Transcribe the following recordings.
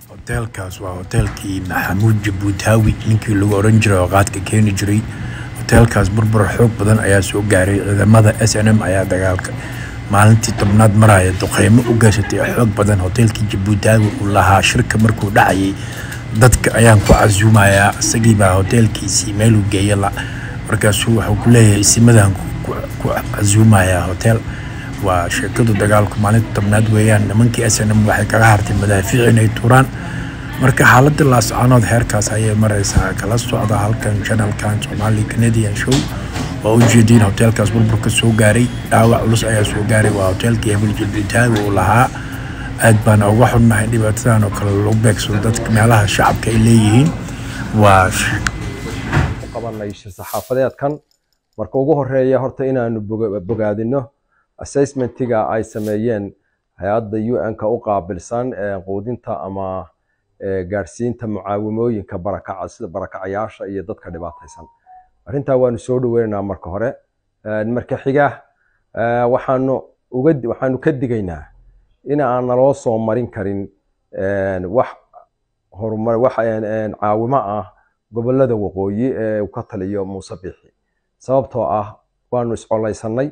hoteelkaas waa hoteelkii maxamuud jabuutaawi ninkii lagu oran jiray oo qaadka keeni jiray hoteelkaas burbur xoog badan ayaa soo gaaray ciidamada s n m ayaa dagaalka maalintii tobnaad maraya duqeymo u geysatay oo xoog badan hoteelkii jabuutaawi uu lahaa shirka markuu dhacayay dadka ayaan ku casuumayaa isagiibaa hoteelkiisii meeluu geeya la markaasuu wuxuu ku leeyahay isimadan ku casuumayaa hotel waa sheekadu dagaalku maalinta tobnaad weeyaan nimankii s n m waxay kaga hartay madaafiic inay tuuraan marka xaaladda laascaanood heerkaas ayay mareysaa kala socda halkan janalkan somali canadian show waa ujeediin hoteelkaas burburka soo gaaray dhaawac culus ayaa soo gaaray waa hoteelkii hebel jilbitaawi uu lahaa aad baana uga xunnahay dhibaatadan oo kale lagu beegsado dadka meelaha shacabka ay leeyihiin waa qabanay shir saxaafadeedkan marka ugu horeeya horta inaanu bogaadino assessmentiga ay sameeyeen hay-adda un-ka u qaabilsan quudinta ama gaadhsiinta mucaawimooyinka barakaca sida barakacayaasha iyo dadka dhibaataysan arrintaa waanu soo dhaweynaynaa marka hore marka xiga waxaanu uga waxaanu ka digaynaa in aan naloo soo marin karin wax horumar wax caawimo ah gobollada waqooyi ee uu ka taliyo muuse biixi sababtoo ah waanu iscolaysanay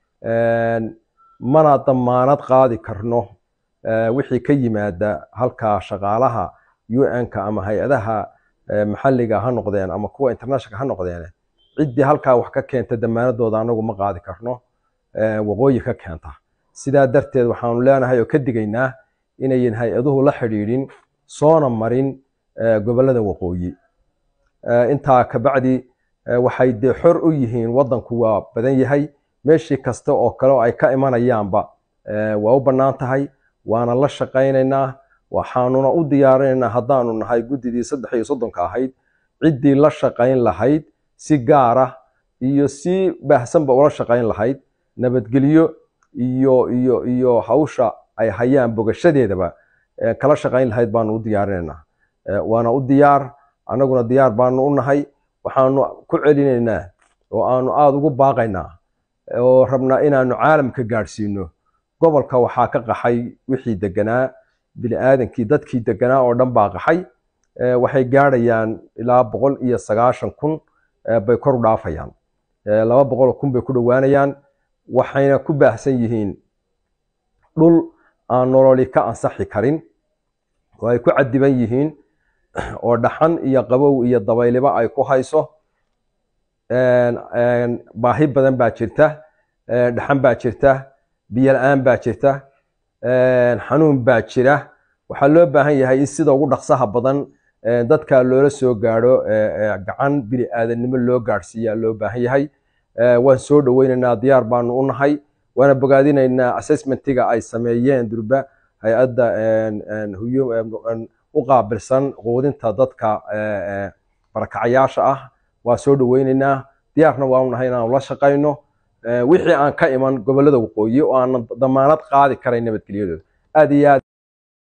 mana damaanad qaadi karno wixii ka yimaada halkaa shaqaalaha un-ka ama hay-adaha maxalliga ha noqdeen ama kuwa internationalka ha noqdeen ciddii halkaa wax ka keenta damaanadooda anagu ma qaadi karno waqooyi ka keenta sidaa darteed waxaanu leenahay oo ka digaynaa inayan hay-aduhu la xidhiidhin soona marin gobollada waqooyi intaa kabacdi waxay dee xor u yihiin waddanku waa badan yahay meeshii kasta oo kale oo ay ka imanayaanba waa u bannaan tahay waana la shaqaynaynaa waxaanuna u diyaarinaynaa haddaanu nahay guddidii saddex iyo soddonka ahayd ciddii la shaqayn lahayd si gaar ah iyo si baahsanba ula shaqayn lahayd nabadgelyo iyo iyo iyo hawsha ay hayaan bogashadeedaba kala shaqayn lahayd baanu u diyaarinaynaa waana u diyaar annaguna diyaar baanu u nahay waxaanu ku celinaynaa oo aanu aada ugu baaqaynaa oo rabnaa inaanu caalamka gaadhsiino gobolka waxaa ka qaxay wixii deganaa biniaadankii dadkii deganaa oo dhan baa qaxay waxay gaadhayaan ilaa boqol iyo sagaashan kun bay kor u dhaafayaan laba boqol kun bay ku dhowaanayaan waxayna ku baahsan yihiin dhul aan nololi ka ansaxi karin oo ay ku cadiban yihiin oo dhaxan iyo qabow iyo dabayliba ay ku hayso baahi badan baa jirta dhaxan baa jirta biyo la-aan baa jirta xanuun baa jira waxaa loo baahan yahay in sida ugu dhaqsaha badan dadka loola soo gaadho gacan bini aadannimo loo gaadhsiiyaa loo baahan yahay waan soo dhoweynaynaa diyaar baanu u nahay waana bogaadinaynaa assessmentiga ay sameeyeen durba hay-adda u qaabilsan quudinta dadka barakacayaasha ah waa soo dhoweynaynaa diyaarna waanu nahay inaanu la shaqayno wixii aan ka iman gobollada waqooyi oo aanan damaanad qaadi karayn nabadgelyadooda aad iyo aad